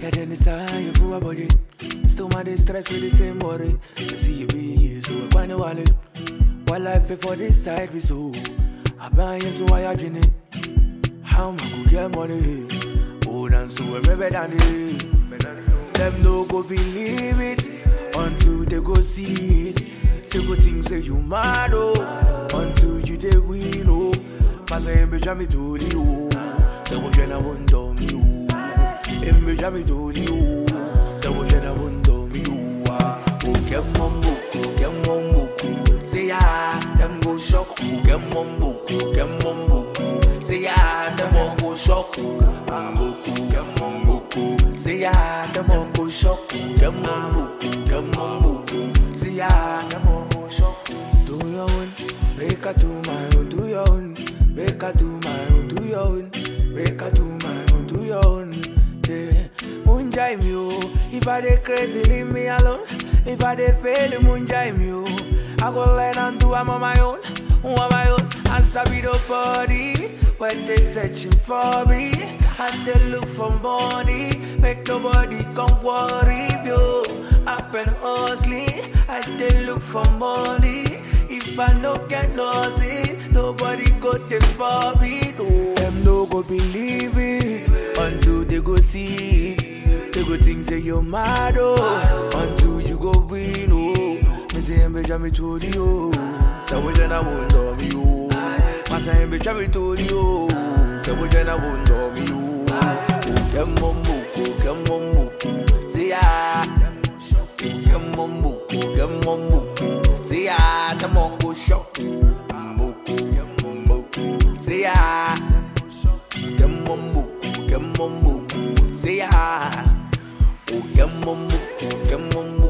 Better than the sign you for a body. Still my stress with the same worry. You see you be here, so I find a wallet. While life is for this side, we so. I buy you, so I have it. How am I go get money? Oh, and so I'm better than it. Them no go believe it until they go see it. They go think say you mad oh until you they win oh. Masa embe jami toli oh. Say what you na wonder me oh. Embe jami toli oh. Say what you na wonder me oh. Ah, Oh get mumbuku, get mumbuku. Say ya, them go shock you. Get mumbuku, get mumbuku. Say ya, them all go shock you. Mumbuku, get mumbuku. Say ya, them all go shock you. Get mumbuku, get mumbuku. Say ya, them all go shock you. Do your own, make I do my own. Do your own, make I do my own. Do your own, make I do my own. Do your own, yeah. Munjai me oh, if I dey crazy, leave me alone. If I dey fail, munjai me oh. I go learn and do I'm on my own, on my own. Answer be nobody when they searching for me, and they look for money. Make nobody come worry yo. Up and hustling, and they look for money. If I no get nothing, nobody go there for me. No. Them no go believe it until they go see it. They go think say you're mad oh, until you go win oh. Me say embe jami to the oh, say we jana won't do me oh. Masa embe jami to the oh, say we jana won't do me oh. Oh kemo muku, kemo muku, say ah. Kemo muku, kemo muku, say ah. Tamo go shock, muku, muku, say ah. Kemo muku, kemo muku, say ah. Oh kemo muku, kemo muku.